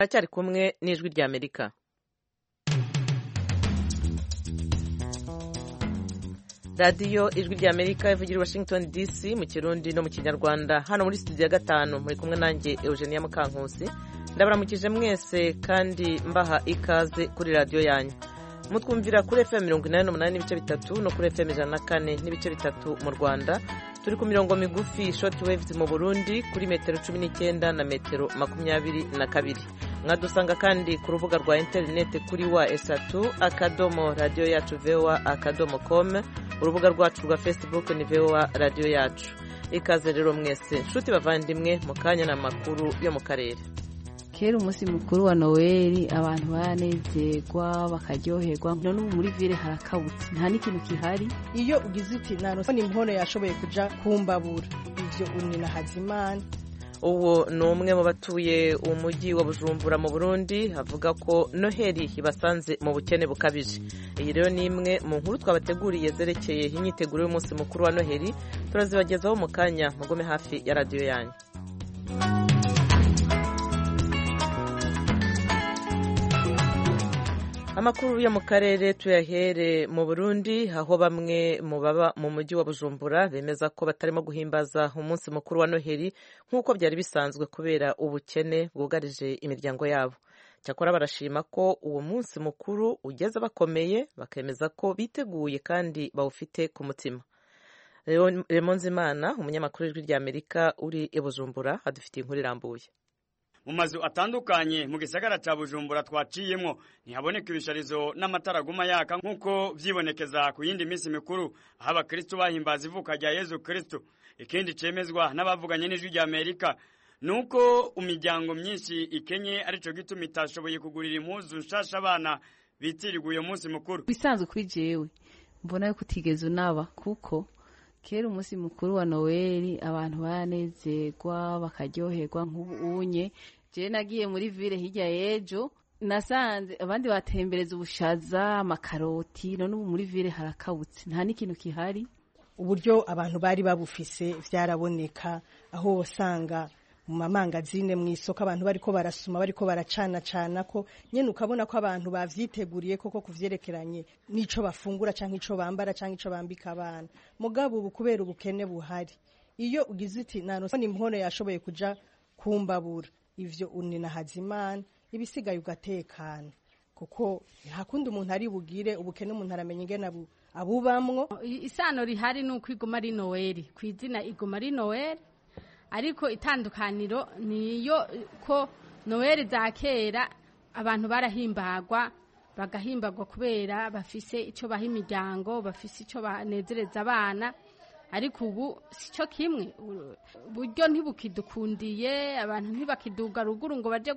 aracyari kumwe n'ijwi rya amerika radiyo ijwi rya amerika ivugira i washington dc mu kirundi no mu kinyarwanda hano muri studio ya gatanu muri kumwe nanjye eugenia mukankusi ndabaramukije mwese kandi mbaha ikaze kuri radiyo yanyu mutwumvira kuri fm mirongo inani n'umunani n'ibice bitatu no kuri fm ijana na kane n'ibice bitatu mu rwanda turi ku mirongo migufi short waves mu burundi kuri metero cumi n'icyenda na metero makumyabiri na kabiri mwadusanga kandi ku rubuga rwa interineti kuri wa esatu akadomo radiyo yacu voa akadomo com urubuga rwacu rwa facebook ni voa radiyo yacu ikaze rero mwese nshuti bavandimwe mu kanya n'amakuru yo mu karere kera umunsi mukuru wa noweli abantu baranezerwa bakaryoherwa none ubu muri vile harakabutse nta n'ikintu kihari iyo ugize uti nta impono yashoboye kuja kumbabura ivyo unina hazimana uwo ni umwe mu batuye umujyi wa bujumbura mu burundi avuga ko noheli ibasanze mu bukene bukabije iyi rero ni imwe mu nkuru twabateguriye zerekeye imyiteguro y'umunsi mukuru wa noheli turazibagezaho mu kanya mugome hafi ya radiyo yanyu amakuru yo mu karere tuyahere mu burundi aho bamwe mu baba mu mujyi wa bujumbura bemeza ko batarimo guhimbaza umunsi mukuru wa noheli nk'uko byari bisanzwe kubera ubukene bwugarije imiryango yabo cyakora barashima ko uwo munsi mukuru ugeze bakomeye bakemeza ko biteguye kandi bawufite ku mutima remonzimana umunyamakuru w'ijwi rya amerika uri i bujumbura adufitiye inkuru irambuye mu mazu atandukanye mu gisagara ca bujumbura twaciyemwo ntihaboneka ibisharizo n'amatara aguma yaka nk'uko vyibonekeza ku yindi minsi mikuru aho abakristu bahimbaza ivuka rya yezu kristu ikindi cemezwa n'abavuganye n'ijwi rya amerika nuko imiryango myinshi ikenye arico gituma itashoboye kugurira impuzu nshasha abana bitirirwa uyo munsi mukuru bisanzwe kuri jewe mbona yuko utigeze unaba kuko kera umunsi mukuru wa noweli abantu baranezerwa bakaryoherwa nk'ubunye je nagiye muri vile hirya y'ejo nasanze abandi batembereza ubushaza amakaroti none ubu muri vile harakabutse nta n'ikintu kihari uburyo abantu bari babufise vyaraboneka aho wasanga mu mamangazine mu isoko abantu bariko barasuma bariko baracana cana ko nyene ukabona ko abantu bavyiteguriye koko kuvyerekeranye n'ico bafungura canke ico bambara canke ico bambika abana mugabo ubu kubera ubukene buhari iyo ugize uti nanone impono yashoboye kuja kumbabura ivyo unina hazimana ibisigaye ugatekana kuko hakundi umuntu ari bugire ubukene umuntu aramenya ingene abubamwo isano rihari ni uko iguma ari noweli ku izina iguma ari noweli ariko itandukaniro niyo ko noweli za kera abantu barahimbagwa bagahimbagwa kubera bafise icyo baha imiryango bafise icyo banezereza abana ariko ubu si cyo kimwe uburyo ntibukidukundiye abantu ntibakiduga ruguru ngo baje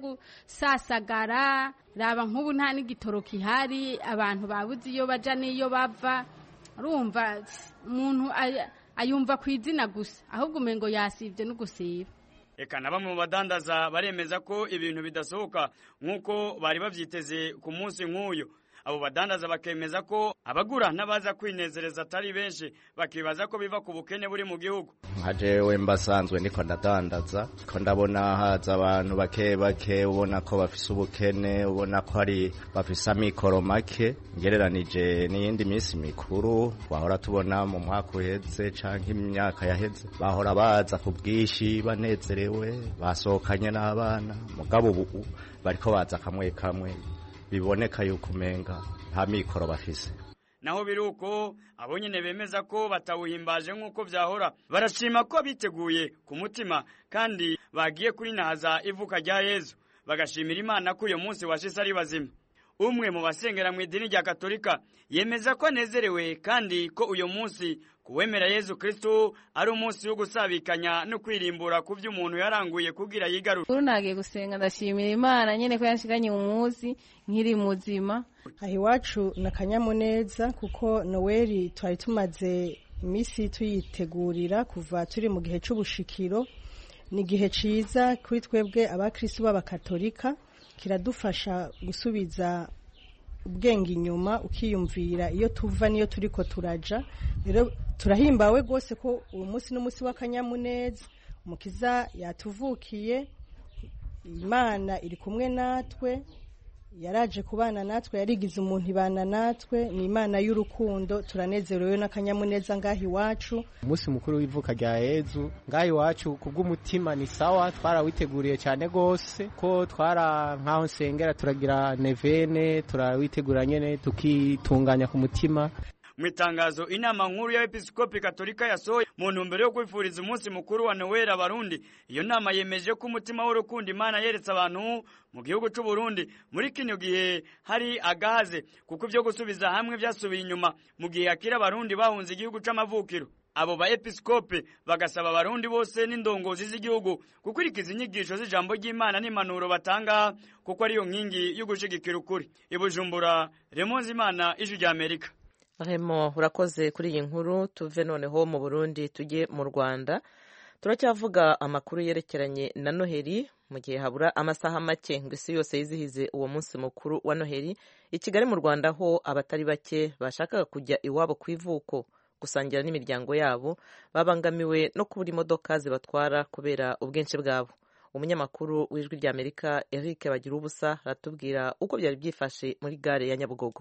gusasagara raba nk'ubu nta n'igitoro kihari abantu babuze iyo baja n'iyo bava urumva umuntu ayumva ku izina gusa ahubwo umengo yasibye no gusiba eka na bamwe mu badandaza baremeza ko ibintu bidasohoka nk'uko bari bavyiteze ku munsi nk'uyu abo badandaza bakemeza ko abagura n'abaza kwinezereza atari benshi bakibaza ko biva ku bukene buri mu gihugu nka jewe mbasanzwe ndiko ndadandaza ko ndabona haza abantu bake bake ubona ko bafise ubukene ubona ko ari bafise amikoro make ngereranije n'iyindi minsi mikuru twahora tubona mu mwaka uheze canke imyaka yaheze bahora baza ku bwinshi banezerewe basohokanye n'abana mugabo ubu bariko baza kamwe kamwe biboneka yuko umenga nta mikoro bafise naho biri uko abo nyene bemeza ko batawuhimbaje nk'uko vyahora barashima ko biteguye ku mutima kandi bagiye kurinahaza ivuka rya yezu bagashimira imana ko uyo munsi washise ari bazima umwe mu basengera mu idini rya katolika yemeza ko anezerewe kandi ko uyo munsi kuwemera yezu kristu ari umunsi wo gusabikanya no kwirimbura ku vyo umuntu yaranguye kugira yigarure uru nagiye gusenga ndashimira imana nyene ko yanshiganye umunsi nkiri muzima aha iwacu ni akanyamuneza kuko noweli twari tumaze iminsi tuyitegurira kuva turi mu gihe c'ubushikiro ni igihe ciza kuri twebwe abakristu b'abakatolika kiradufasha gusubiza ubwenge inyuma ukiyumvira iyo tuva niyo turiko turaja rero turahimbawe rwose ko uwo munsi n'umunsi w'akanyamuneza umukiza yatuvukiye imana iri kumwe natwe yaraje kubana natwe yarigize umuntu ibana natwe ni imana y'urukundo turanezerewe n'akanyamuneza ngaho iwacu umunsi mukuru w'ivuka rya yezu ngaho iwacu ku bw'umutima ni sawa twarawiteguriye cyane rwose ko twara nk'aho nsengera turagira nevene turawitegura nyine tukitunganya ku mutima mu itangazo inama nkuru y'abepiskopi katolika yasohoye mu ntumbero yo kwifuriza umunsi mukuru wa noweli abarundi iyo nama yemeje ko umutima w'urukundo imana yeretse abantu mu gihugu cy'u Burundi muri kino gihe hari agahaze kuko ibyo gusubiza hamwe byasubiye inyuma mu gihe hakiri abarundi bahunze igihugu c'amavukiro abo ba episkope bagasaba abarundi bose n'indongozi z'igihugu gukurikiza inyigisho z'ijambo ry'imana n'impanuro batanga kuko ariyo nkingi yo gushigikira ukuri ibujumbura remonze imana ijwi rya amerika Remo urakoze kuri iyi nkuru tuve noneho mu Burundi tujye mu Rwanda turacyavuga amakuru yerekeranye na Noheli mu gihe habura amasaha make ngo isi yose yizihize uwo munsi mukuru wa Noheli i Kigali mu Rwanda ho abatari bake bashakaga kujya iwabo ku ivuko gusangira n'imiryango yabo babangamiwe no kubura imodoka zibatwara kubera ubwinshi bwabo umunyamakuru w'ijwi rya Amerika Eric Bagira ubusa aratubwira uko byari byifashe muri gare ya Nyabugogo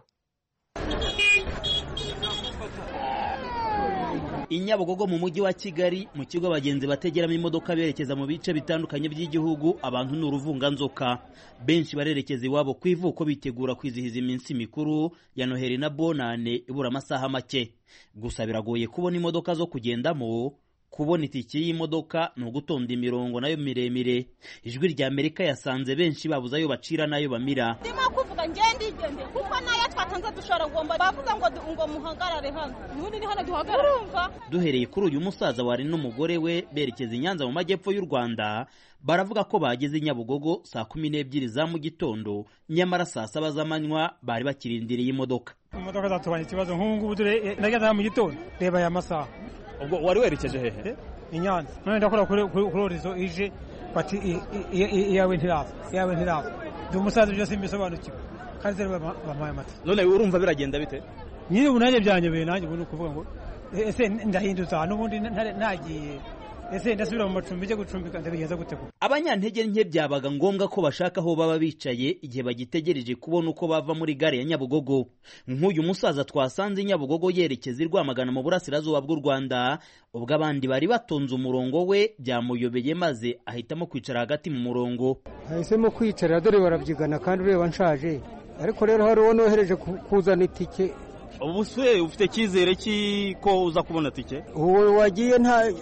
i Nyabugogo mu mujyi wa Kigali mu kigo abagenzi bategeramo imodoka berekeza mu bice bitandukanye by'igihugu abantu ni uruvunganzoka benshi barerekeza iwabo ku ivuko bitegura kwizihiza iminsi mikuru ya Noheli na Bonane ibura amasaha make gusa biragoye kubona imodoka zo kugendamo kubona itike y'imodoka ni ugutonda imirongo nayo miremire ijwi rya amerika yasanze benshi babuze ayo bacira n'ayo bamira ndimo kuvuga ngende igende kuko nayo twatanze dushora ngomba bavuga ngo ngo muhagarare hano nubundi ni hano duhagarara urumva duhereye kuri uyu musaza wari n'umugore we berekeza i nyanza mu majyepfo y'u rwanda baravuga ko bageze i nyabugogo saa kumi n'ebyiri za mu gitondo nyamara saa saba z'amanywa bari bakirindiriye imodoka imodoka zatubanye ikibazo nk'ubu ngubu dore nageze mu gitondo reba aya masaha ubwo wari werekeje hehe i nyanza none ndakora kuri orizo ije bati iyawe ntiraza iyawe ntiraza ndi umusaza byose mbisobanukiwe kandi zero bampaye amata none urumva biragenda bite nyine ubu nanjye byanyobeye nanjye ubu ni ukuvuga ngo ese ndahindutsa n'ubundi nagiye ese ndasubira mu macumbi njye gucumbika ndabigenza gute koko abanyantege nke byabaga ngombwa ko bashaka aho baba bicaye igihe bagitegereje kubona uko bava muri gare ya nyabugogo nk'uyu musaza twasanze i nyabugogo yerekeza i rwamagana mu burasirazuba bw'u rwanda ubwo abandi bari batonze umurongo we byamuyobeye maze ahitamo kwicara hagati mu murongo ahisemo kwicara dore barabyigana kandi ureba nshaje ariko rero hari uwo nohereje kuzana itike ubu se ufite icyizere cy'iko uza kubona tike uwo wagiye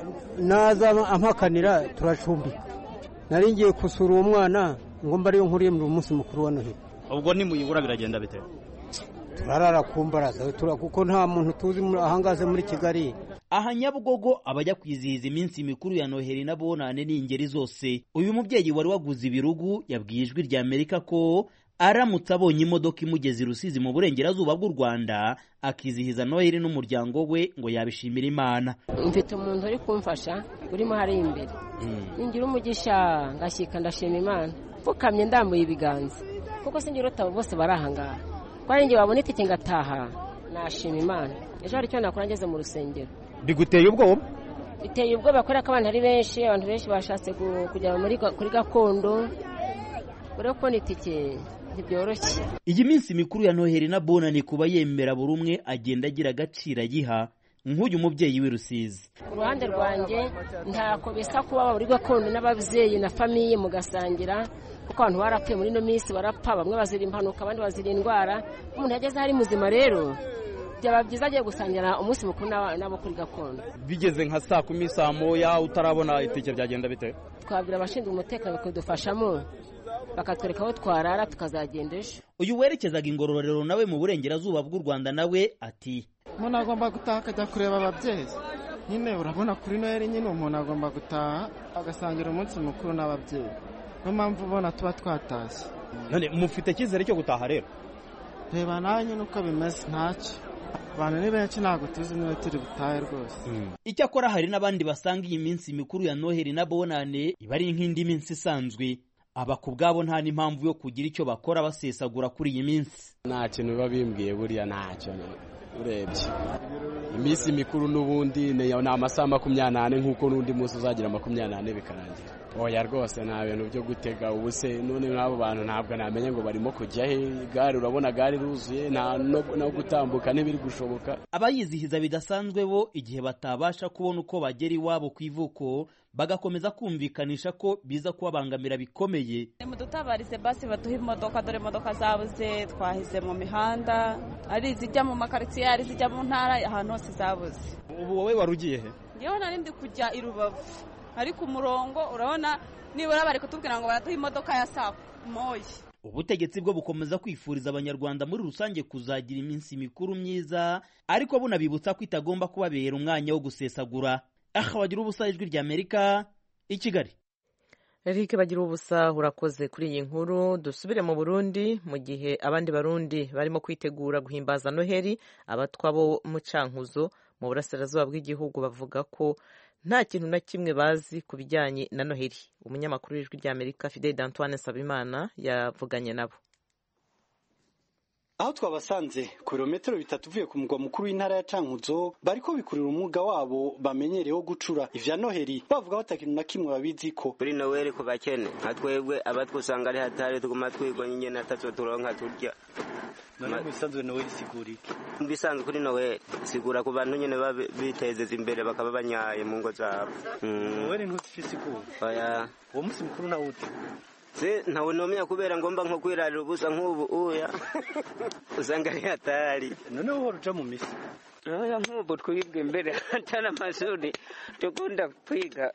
naza ampakanira turacumbika nari ngiye gusura uwo mwana ngo mba ariyo nkuriye mu munsi mukuru wa noheli ubwo nimuyibura biragenda bite turarara ku mbaraza kuko nta muntu tuzi ahangaze muri kigali aha nyabugogo abajya kwizihiza iminsi mikuru ya noheli na bonane ni ingeri zose uyu mubyeyi wari waguze ibirugu yabwiye ijwi rya amerika ko aramutse abonye imodoka imugeza i rusizi mu burengerazuba bw'u rwanda akizihiza noheli n'umuryango we ngo yabishimira imana mfite umuntu uri kumfasha urimo hariya imbere ningira umugisha ngashyika ndashima imana pfukamye ndambuye ibiganza kuko singira utabo bose bari ahangaha ko ari njye wabona itike ngataha nashima imana ejo hari icyo nakora ngeze mu rusengero biguteye ubwoba biteye ubwoba kubera ko abantu ari benshi abantu benshi bashatse kujya kuri gakondo urebe kubona itike ntibyoroshye iyi minsi mikuru ya noheli na bonani kuba yemera buri umwe agenda agira agaciro ayiha nk'uyu mubyeyi w'i rusizi ku ruhande rwanjye ntako bisa kuba muri gakondo n'ababyeyi na famiye mugasangira kuko abantu barapfuye muri ino minsi barapfa bamwe bazira impanuka abandi bazira indwara umuntu yageze aho ari muzima rero byaba byiza agiye gusangira umunsi mukuru n'abo kuri gakondo bigeze nka saa kumi saa moya utarabona itike byagenda bite twabwira abashinzwe umutekano bakadufashamo bakatwereka aho twarara tukazagenda ejo uyu werekezaga ingororero nawe mu burengerazuba bw'u rwanda nawe ati umuntu agomba gutaha akajya kureba ababyeyi nyine urabona kuri noheli nyine umuntu agomba gutaha agasangira umunsi mukuru n'ababyeyi niyo mpamvu ubona tuba twatashye none mufite icyizere cyo gutaha rero reba nawe nyine uko bimeze ntacyo abantu ni benshi ntabwo tuzi niba turi butahe rwose icyakora hari n'abandi basanga iyi minsi mikuru ya noheli na bonane iba ari nk'indi minsi isanzwe aba ku bwabo nta n'impamvu yo kugira icyo bakora basesagura kuri iyi minsi nta kintu biba bimbwiye buriya ntacyo urebye iminsi mikuru n'ubundi ni amasaha makumyabiri n'ane nk'uko n'undi munsi uzagira makumyabiri n'ane bikarangira oya rwose nta bintu byo gutega ubu se none nk'abo bantu ntabwo namenya ngo barimo kujya he gare urabona gare iruzuye nta no gutambuka ntibiri gushoboka abayizihiza bidasanzwe bo igihe batabasha kubona uko bagera iwabo ku ivuko bagakomeza kumvikanisha ko biza kubabangamira bikomeye mudutabarize basi baduha imodoka dore imodoka zabuze twahize mu mihanda ari izijya mu makaritsiye ari izijya mu ntara ahantu hose zabuze ubu wowe wari ugiye he ngewe nari ndi kujya i rubavu ariko umurongo urabona nibura bari kutubwira ngo baraduha imodoka ya saa moya ubutegetsi bwo bukomeza kwifuriza abanyarwanda muri rusange kuzagira iminsi mikuru myiza ariko bunabibutsa ko itagomba kubabera umwanya wo gusesagura aha bagira ubusa ijwi ry'amerika i kigali Eric bagira ubusa urakoze kuri iyi nkuru dusubire mu Burundi mu gihe abandi barundi barimo kwitegura guhimbaza Noheli abatwa bo mu Cankuzo mu burasirazuba bw'igihugu bavuga ko nta kintu na kimwe bazi ku bijyanye na Noheli umunyamakuru w'ijwi ry'Amerika Fidel Antoine Sabimana yavuganye nabo aho twabasanze ku birometero bitatu uvuye ku mugwa mukuru w'intara ya Cankuzo bariko bikurira umwuga wabo bamenyereyeho gucura ivya Noheli bavuga ko atakintu na kimwe babiziko kuri Noheli ku bakene nka twebwe abatwusanga ari hatari tuguma twigwa nyine ataco turonka turya none bisanzwe Noheli sigura iki bisanzwe kuri Noheli sigura ku bantu nyene bitezeza imbere bakaba banyaye mu ngo zabo Noheli ntufise igura oya uwo musi mukuru nawuti se ntawe nomenya kubera ngomba nko kwirarira ubusa nk'ubu uya usanga ari hatari none wowe uja mu misi oya nk'ubu twibwe imbere atari amashuri dukunda kwiga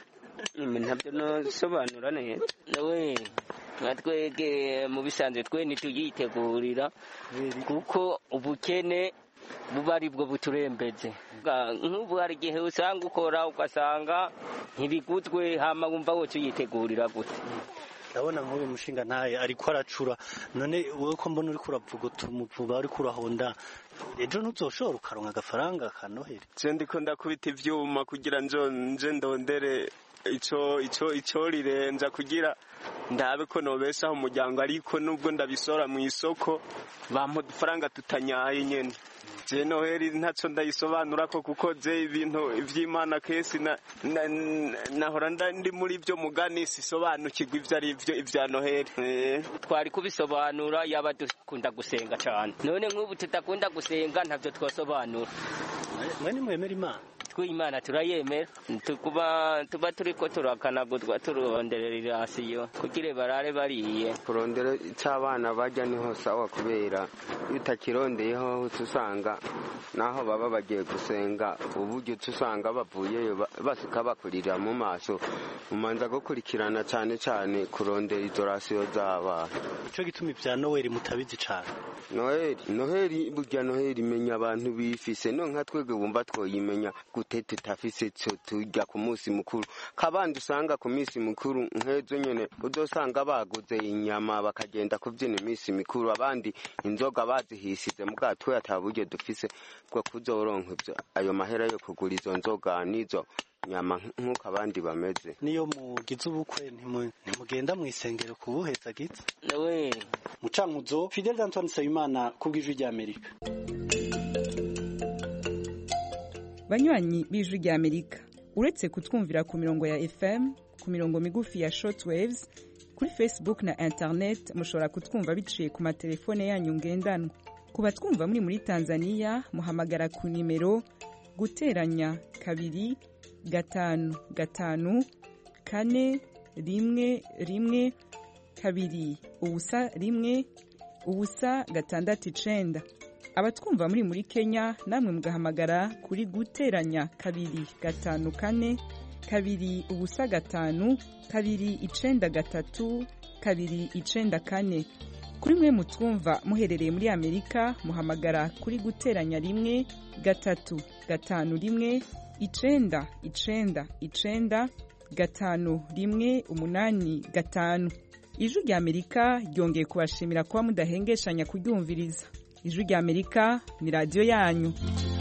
ntabyo nosobanura neza we nka twege mu bisanzwe twe ntituyitegurira kuko ubukene buba ari bwo buturembeze nk'ubu hari igihe usanga ukora ugasanga ntibiguzwe hama wumva wose uyitegurira gute ndabona nk'uyu mushinga ntaye ariko aracura none wowe ko mbona uriko uravuga utumuvuba uriko urahonda ejo ntuzoshobora ukaronka agafaranga ka noheli je ndiko ndakubita ivyuma kugira njo nje ndondere ico ico ico rirenza kugira ndabe ko nobeshaho umuryango ariko nubwo ndabisora mu isoko bampa udufaranga tutanyaye nyene je noheli ntaco ndayisobanura ko kuko je ibintu ivy'imana kesi na, na, nahora ndi muri vyo mugani sisobanukirwa ivyo ari vyo ivya noheli eh. twari kubisobanura yaba dukunda gusenga cane none nk'ubu tudakunda gusenga ntavyo twosobanura mwe nimwemera imana twe imana turayemera tukuba tuba turiko turakanaguzwa turonderera irasiyo kugira barare bariye kurondera ic'abana barya niho sawa kubera iyo utakirondeyeho usanga naho baba bagiye gusenga uburyo usanga bavuyeyo basika bakurira mu maso umanza gukurikirana cane cane kurondera izo rasiyo z'abana ico gituma ivya noweli mutabizi cane noheli noheli burya noheli imenya abantu bifise no nka twebwe bumva twoyimenya gute tutafise co turya ku munsi mukuru kabandi usanga ku minsi mukuru nk'ejo nyene uzosanga baguze inyama bakagenda kuvyina iminsi mikuru abandi inzoga bazihisize muga twe ata buryo dufise bwo kuzoronka ayo mahera yo kugura izo nzoga n'izo nyama nk'uko abandi bameze niyo mugize ubukwe ntimugenda mu isengero kubuheza gitse we mucankuzo Fidel Antoine Nsabimana kubw'ijwi ry'Amerika banywanyi b'ijwi ry'Amerika uretse kutwumvira ku mirongo ya FM ku mirongo migufi ya shortwaves kuri Facebook na internet mushobora kutwumva biciye ku matelefone yanyu ngendanwa ku batwumva muri muri Tanzania muhamagara ku nimero guteranya kabiri gatanu gatanu kane rimwe rimwe kabiri ubusa rimwe ubusa gatandatu icenda abatwumva muri muri kenya namwe mugahamagara kuri guteranya kabiri gatanu kane kabiri ubusa gatanu kabiri icenda gatatu kabiri icenda kane kuri mwe mutwumva muherereye muri amerika muhamagara kuri guteranya rimwe gatatu gatanu rimwe icenda icenda icenda gatanu rimwe umunani gatanu ijwi rya amerika ryongeye kubashimira kuba mudahengeshanya kuryumviriza ijwi rya amerika ni radiyo yanyu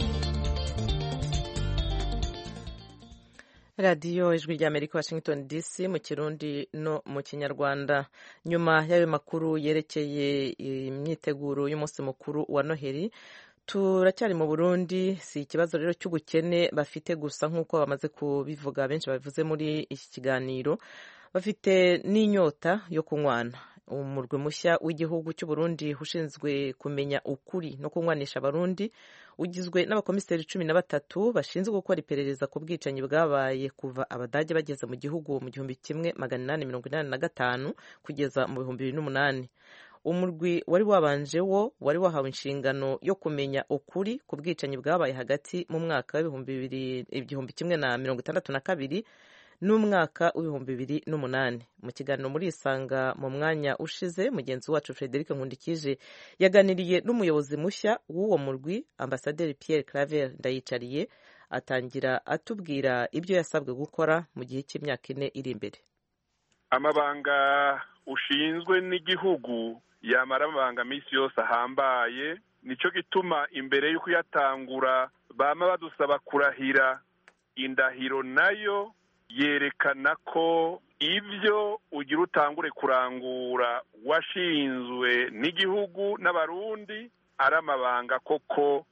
radiyo ijwi rya amerika washington dc mu kirundi no mu kinyarwanda nyuma y'ayo makuru yerekeye imyiteguro y'umunsi mukuru wa noheli turacyari mu burundi si ikibazo rero cy'ubukene bafite gusa nk'uko bamaze kubivuga benshi babivuze muri iki kiganiro bafite n'inyota yo kunywana umurwi mushya w'igihugu cy'uburundi ushinzwe kumenya ukuri no kunywanisha abarundi ugizwe n'abakomiseri cumi na batatu bashinzwe gukora iperereza ku bwicanyi bwabaye kuva abadage bageze mu gihugu mu gihumbi kimwe magana inani mirongo inani na gatanu kugeza mu bihumbi bibiri n'umunani umurwi wari wabanje wo wari wahawe inshingano yo kumenya ukuri ku bwicanyi bwabaye hagati mu mwaka w'ibihumbi bibiri igihumbi kimwe na mirongo itandatu na kabiri n'umwaka w'ibihumbi bibiri n'umunani mu kiganiro muri isanga mu mwanya ushize mugenzi wacu frederic nkundikije yaganiriye n'umuyobozi mushya w'uwo murwi ambasaderi pierre claver ndayicariye atangira atubwira ibyo yasabwe gukora mu gihe cy'imyaka ine iri imbere amabanga ushinzwe n'igihugu yamara amabanga minsi yose ahambaye nicyo gituma imbere y'uko uyatangura bama badusaba kurahira indahiro nayo yerekana ko ibyo ugira utangure kurangura washinzwe n'igihugu n'abarundi ari amabanga koko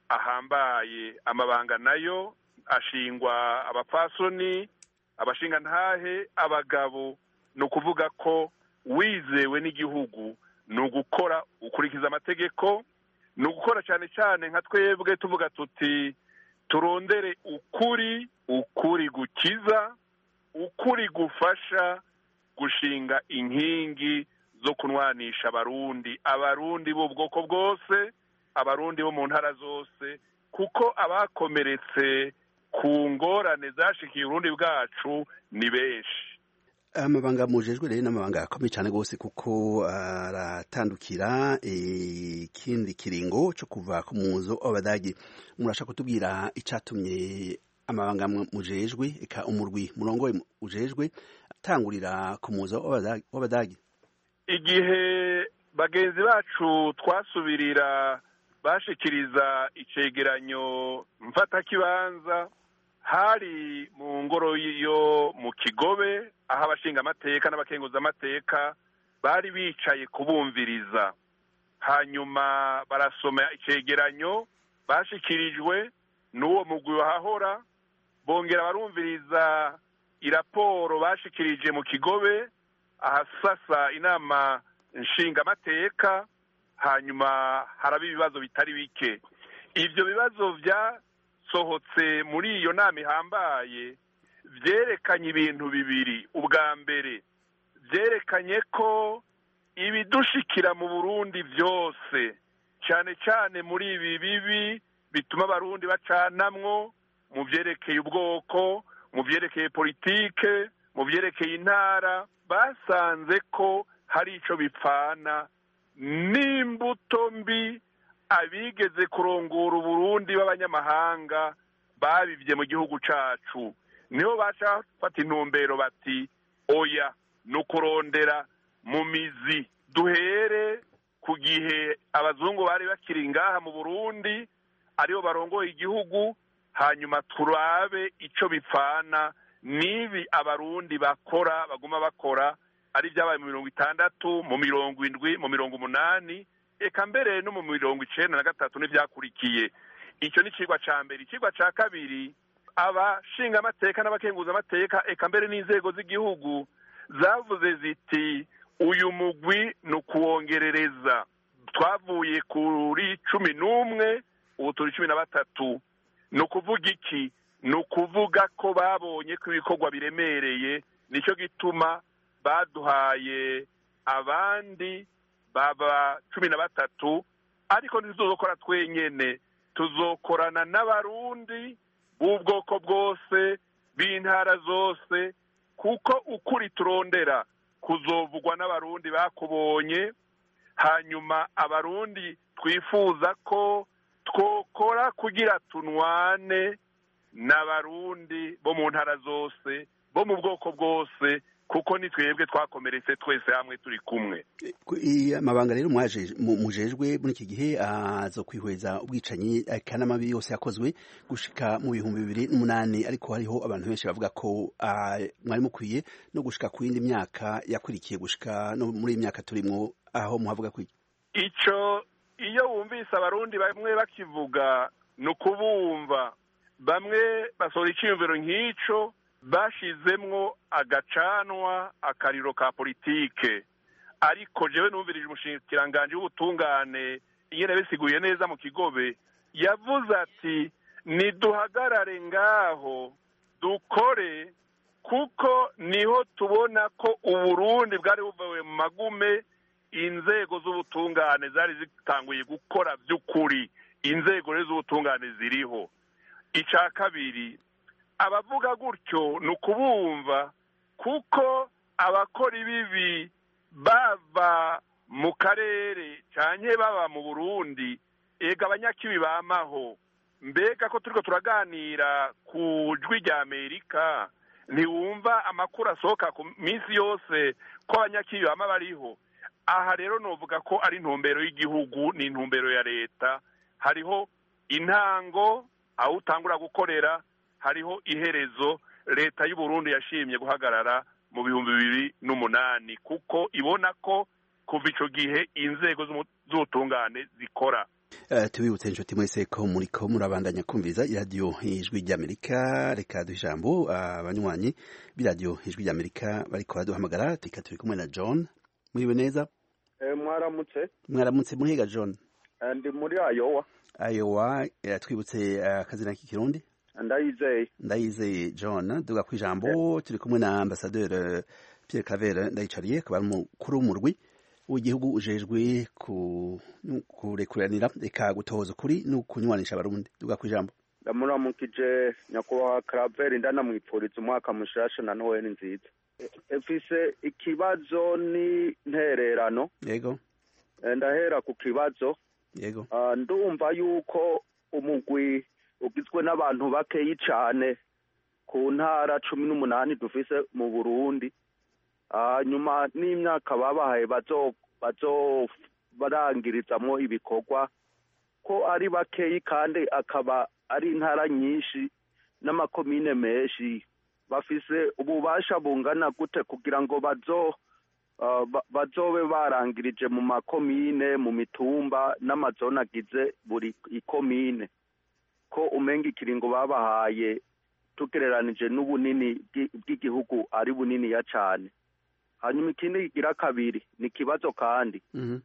ahambaye amabanga nayo ashingwa abapfasoni abashingantahe abagabo ni ukuvuga ko wizewe n'igihugu ni ugukora ukurikiza amategeko ni ugukora cyane cyane nka twebwe tuvuga tuti turondere ukuri ukuri gukiza ukuri gufasha gushinga inkingi zo kunwanisha abarundi abarundi b'ubwoko bwose abarundi bo mu ntara zose kuko abakomeretse ku ngorane zashikiye uburundi bwacu ni benshi amabanga mujejwe rero n'amabanga akomeye cyane rwose kuko aratandukira ikindi kiringo cyo kuva ku muzo w'abadagi murashaka kutubwira icyatumye amabanga mujejwe eka umurwi murongo ujejwe atangurira ku muzo w'abadagi igihe bagenzi bacu twasubirira bashikiriza icegeranyo mfatakibanza hari mu ngoro yo mu kigobe aho abashinga amateka n'abakenguza amateka bari bicaye kubumviriza hanyuma barasoma icegeranyo bashikirijwe n'uwo mugwi wahahora bongera barumviriza iraporo bashikirije mu kigobe ahasasa inama nshingamateka hanyuma haraba ibibazo bitari bike ibyo bibazo byasohotse muri iyo nama ihambaye byerekanye ibintu bibiri ubwa mbere byerekanye ko ibidushikira mu burundi byose cyane cyane muri ibi bibi bituma abarundi bacanamwo mu byerekeye ubwoko mu byerekeye politike mu byerekeye intara basanze ko hari icyo bipfana n'imbuto mbi abigeze kurongora uburundi b'abanyamahanga babibye mu gihugu cyacu niho baca bafata intumbero bati oya ni ukurondera mu mizi duhere ku gihe abazungu bari bakiri ngaha mu burundi aribo barongoye igihugu hanyuma turabe icyo bipfana n'ibi abarundi bakora baguma bakora ari ibyabaye mu mirongo itandatu mu mirongo indwi mu mirongo umunani eka mbere no mu mirongo icenda na gatatu n'ibyakurikiye icyo ni ikigwa cya mbere ikigwa cya kabiri abashinga amateka n'abakenguza amateka eka mbere n'inzego z'igihugu zavuze ziti uyu mugwi ni ukuwongerereza twavuye kuri cumi n'umwe ubu turi cumi na batatu ni ukuvuga iki ni ukuvuga ko babonye ko ibikorwa biremereye nicyo gituma baduhaye abandi baba cumi na batatu ariko ntituzokora twenyene tuzokorana n'abarundi b'ubwoko bwose b'intara zose kuko ukuri turondera kuzovugwa n'abarundi bakubonye hanyuma abarundi twifuza ko twokora kugira tunwane n'abarundi bo mu ntara zose bo mu bwoko bwose kuko ni twebwe twakomeretse twese hamwe turi kumwe amabanga rero mujejwe muri iki gihe aza kwihweza ubwicanyi n'amabi yose yakozwe gushika mu bihumbi bibiri n'umunani ariko hariho abantu benshi bavuga ko mwari mukwiye no gushika ku yindi myaka yakurikiye gushika no muri iyi myaka turimo aho muhavuga ko icyo iyo wumvise abarundi bamwe bakivuga ni ukubumva bamwe basohora icyiyumviro nk'icyo bashizemwo agacanwa akariro ka politike ariko jewe numvirije umushikiranganji w'ubutungane ingene bisiguye neza mu kigobe yavuze ati niduhagarare ngaho dukore kuko niho tubona ko uburundi bwari buvuye mu magume inzego z'ubutungane zari zitanguye gukora by'ukuri inzego rero z'ubutungane ziriho icya kabiri abavuga gutyo ni ukubumva kuko abakora ibibi bava mu karere cyane baba mu burundi ega abanyakibi bamaho mbega ko turiko turaganira ku jwi rya amerika ntiwumva amakuru asohoka ku minsi yose ko abanyakibi bama bariho aha rero novuga ko ari intumbero y'igihugu ni intumbero ya leta hariho intango aho utangura gukorera hariho iherezo leta y'uburundi yashimye guhagarara mu bihumbi bibiri n'umunani kuko ibona ko kuva ico gihe inzego z'ubutungane zikora Uh, tubibutse inshuti mwese ko muriko murabandanya kumviza iradiyo ijwi ry'amerika reka duha ijambo abanywanyi uh, b'iradiyo ijwi ry'amerika bariko baraduhamagara tika turi kumwe na john muriwe neza eh, mwaramutse mwaramutse muhiga john ndi muri ayowa ayowa uh, twibutse akazina k'ikirundi ndayizeye ndayizeye john duga ku ijambo turi kumwe na ambasaderi pierre claver ndayicariye akaba ari umukuru w'umurwi w'igihugu ujejwe kurekuranira reka gutohoza ukuri no kunywanisha abarundi duga ku ijambo ndamuramukije nyakubahwa karaveri ndanamwipfuriza umwaka mushasha na noheli nziza efise ikibazo ni ntererano yego ndahera ku kibazo yego ndumva yuko umugwi ugizwe n'abantu bakeyi cyane ku ntara cumi n'umunani dufise mu burundi nyuma n'imyaka babahaye bazobarangirizamo ibikorwa ko ari bakeyi kandi akaba ari intara nyinshi n'amakomine menshi bafise ububasha bungana gute kugira ngo bazo bazobe barangirije mu makomine mu mitumba n'amazone agize buri ikomine ko umenga ikiringo babahaye tugereranije n'ubunini bw'igihugu ari buniniya cyane hanyuma ikindi kigira kabiri ni ikibazo kandi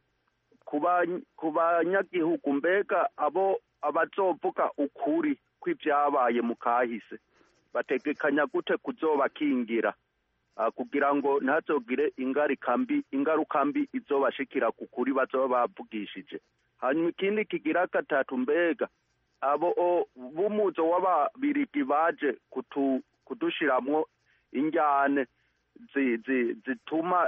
ku banyagihugu mbega abo abazovuga ukuri kw'ibyabaye mu kahise bategekanya gute kuzobakingira kugira ngo ntazogire ingaruka mbi izobashikira ku kuri bazoba bavugishije hanyuma ikindi kigira gatatu mbega abo b'umuzo w'ababirigi baje kudushiramwo injyane zituma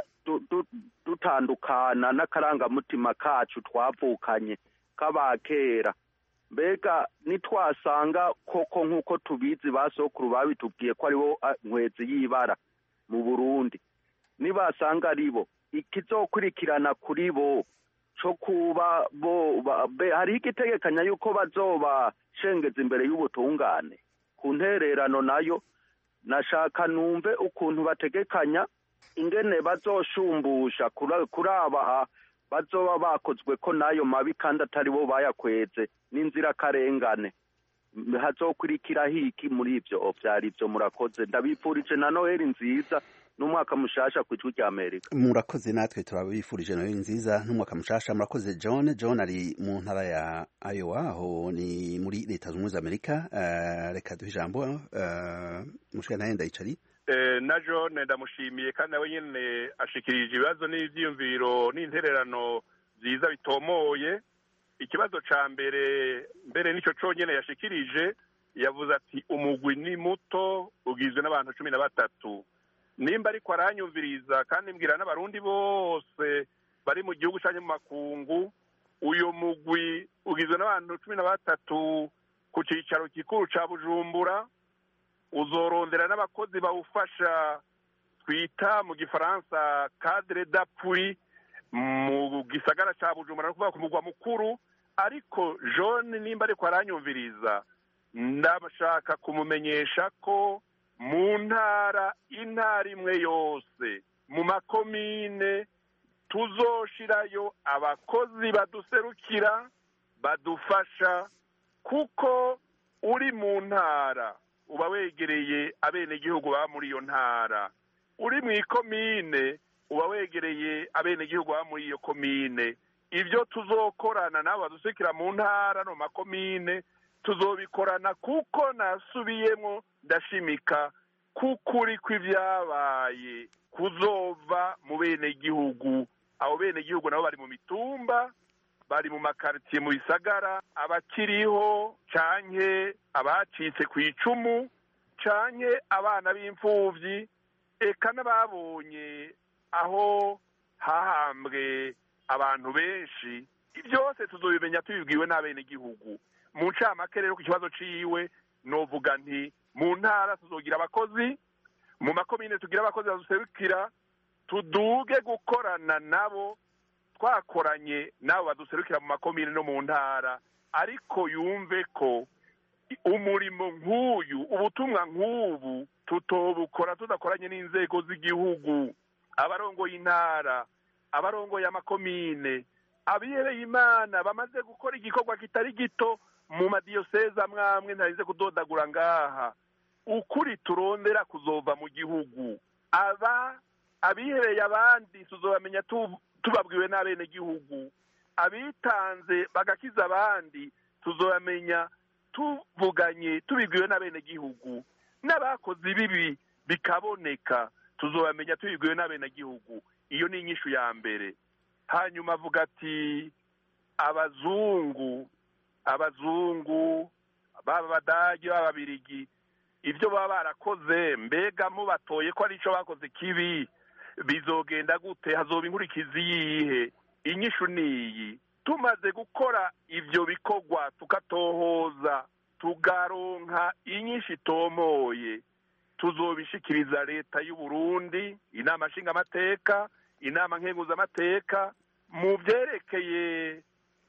dutandukana n'akarangamutima kacu twavukanye k'abakera mbega nitwasanga koko nk'uko tubizi ba sokuru babitubwiye ko aribo nkwezi y'ibara mu burundi nibasanga ari bo ikizokurikirana kuri bo cyo kuba bo hariho igitegekanya yuko bazobashengeza imbere y'ubutungane ku ntererano nayo nashaka numve ukuntu bategekanya ingene bazoshumbusha kuri aba bazoba bakozwe ko n'ayo mabi kandi atari bo bayakweze n'inzirakarengane hazokurikira hiki muri ibyo byari ibyo murakoze ndabipfurije na noheli nziza n'umwaka mushasha ku ijwi rya amerika murakoze natwe turabifurije noheli nziza n'umwaka mushasha murakoze john john ari mu ntara ya iowa aho ni muri leta zunze ubumwe za amerika uh, reka duhe ijambo uh, mushika nawe ndayicari na john ndamushimiye kandi nawe nyine ashikirije ibibazo n'ibyiyumviro n'intererano byiza bitomoye ikibazo cya mbere mbere nicyo cyonyine yashikirije yavuze ati umugwi ni muto ugizwe n'abantu cumi na batatu nimba ariko aranyumviriza kandi mbwira n'abarundi bose bari mu gihugu cyangwa mu makungu uyu mugwi ugizwe n'abantu cumi na batatu ku cyicaro gikuru cya bujumbura uzorondera n'abakozi bawufasha twita mu gifaransa cadre d'appui mu gisagara cya bujumbura no kuvuga ku mugwa mukuru ariko john nimba ariko aranyumviriza ndashaka kumumenyesha ko mu ntara intara imwe yose mu makomine tuzoshirayo abakozi baduserukira badufasha kuko uri mu ntara uba wegereye abenegihugu baba muri iyo ntara uri mu ikomine uba wegereye abenegihugu baba muri iyo komine ibyo tuzokorana nabo badusekera mu ntara no mu makomine tuzobikorana kuko nasubiyemo ndashimika k'ukuri kw'ibyabaye kuzova mu benegihugu abo benegihugu nabo bari mu mitumba bari mu makaritsiye mu bisagara abakiriho canke abacitse ku icumu canke abana b'imfuvyi eka n'ababonye aho hahambwe abantu benshi byose tuzobimenya tubibwiwe n'abenegihugu mu ncamake rero ku kibazo ciwe novuga nti mu ntara tuzogira abakozi mu makomine tugira abakozi baduserukira tuduge gukorana nabo twakoranye nabo baduserukira mu makomine no mu ntara ariko yumve ko umurimo nk'uyu ubutumwa nk'ubu tutobukora tudakoranye n'inzego z'igihugu abarongoye intara abarongoye amakomine abihebeye imana bamaze gukora igikorwa kitari gito mu madiyoseze amwe amwe ntarize kudodagura ngaha ukuri turondera kuzova mu gihugu aba abihebeye abandi tuzobamenya tubabwiwe n'abenegihugu abitanze bagakiza abandi tuzobamenya tuvuganye tubibwiwe n'abenegihugu n'abakoze ibibi bikaboneka tuzobamenya tubibwiwe n'abenegihugu iyo ni inyishu ya mbere hanyuma avuga ati abazungu abazungu baba abadage baba ababirigi ibyo baba barakoze mbega mubatoye ko ari icyo bakoze kibi bizogenda gute hazoba inkurikizi yihe inyishu niyi tumaze gukora ibyo bikorwa tukatohoza tugaronka inyinshi itomoye tuzobishikiriza leta y'u Burundi inama nshingamateka inama nkenguzamateka mu byerekeye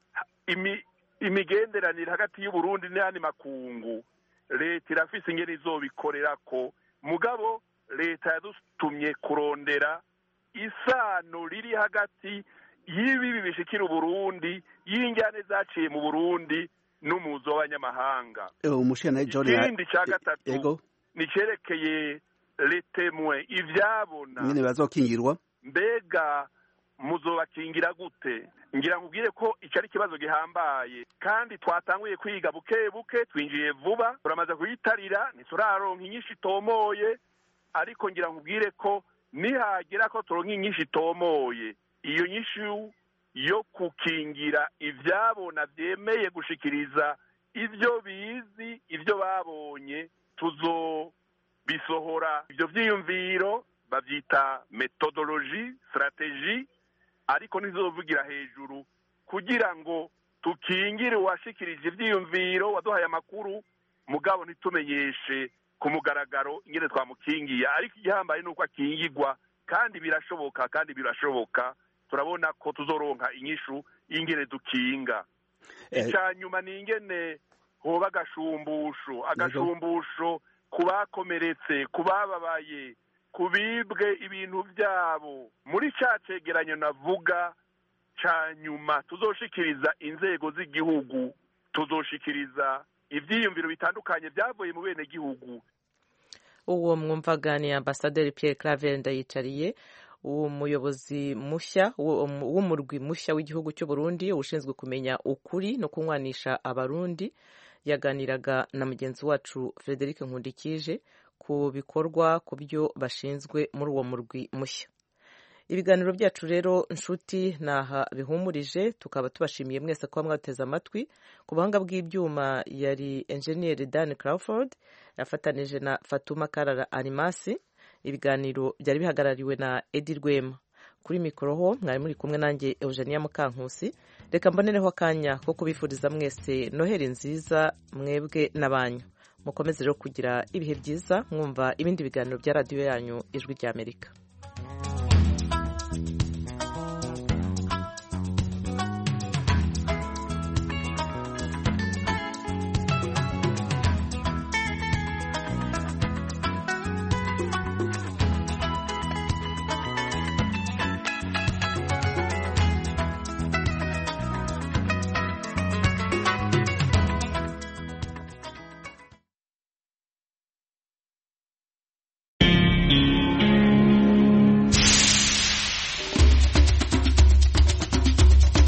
imigenderanire hagati y'u Burundi n'ayandi makungu leta irafise ingene izobikorera ko mugabo leta yadutumye kurondera isano riri hagati y'ibibi bishikira uburundi y'injyane zaciye mu burundi n'umuzo w'abanyamahanga ikindi cya gatatu ni cyerekeye letemwe ibyabona nyine bazokingirwa mbega muzobakingira gute ngira ngo ubwire ko icyo ari ikibazo gihambaye kandi twatanguye kwiga buke buke twinjiye vuba turamaze kuyitarira ntituraronka inyinshi itomoye ariko ngira ngo ubwire ko nihagera ko turonka inyinshi itomoye iyo nyinshi yo gukingira ibyabona byemeye gushikiriza ibyo bizi ibyo babonye tuzo bisohora ibyo byiyumviro babyita metodoloji sitarateji ariko ntizovugira hejuru kugira ngo tukingire uwashikirije ibyiyumviro waduhaye amakuru mugabo ntitumenyeshe ku mugaragaro ingene twamukingiye ariko igihambaye ni uko akingirwa kandi birashoboka kandi birashoboka turabona ko tuzoronka inyishu y'ingene dukinga icya nyuma ni ingene hoba agashumbusho agashumbusho ku bakomeretse ku bababaye ku bibwe ibintu byabo muri cya cegeranyo navuga cya nyuma tuzoshikiriza inzego z'igihugu tuzoshikiriza ibyiyumviro bitandukanye byavuye mu bene gihugu uwo mwumvaga ni ambasaderi Pierre Claver ndayicariye umuyobozi mushya w'umurwi mushya w'igihugu cy'u Burundi ushinzwe kumenya ukuri no kunywanisha abarundi yaganiraga na mugenzi wacu Frederic Nkundikije ku bikorwa ku byo bashinzwe muri uwo murwi mushya ibiganiro byacu rero nshuti naha bihumurije tukaba tubashimiye mwese kuba mwateze amatwi ku buhanga bw'ibyuma yari enjeniyeri Dan Crawford yafatanije na Fatuma Karara Animasi ibiganiro byari bihagarariwe na Edi Rwema kuri mikoro ho mwari muri kumwe nanjye Eugenia Mukankusi reka mbonereho akanya ko kubifuriza mwese noheri nziza mwebwe n'abanyu mukomeze rero kugira ibihe byiza mwumva ibindi biganiro bya radiyo yanyu ijwi ry'Amerika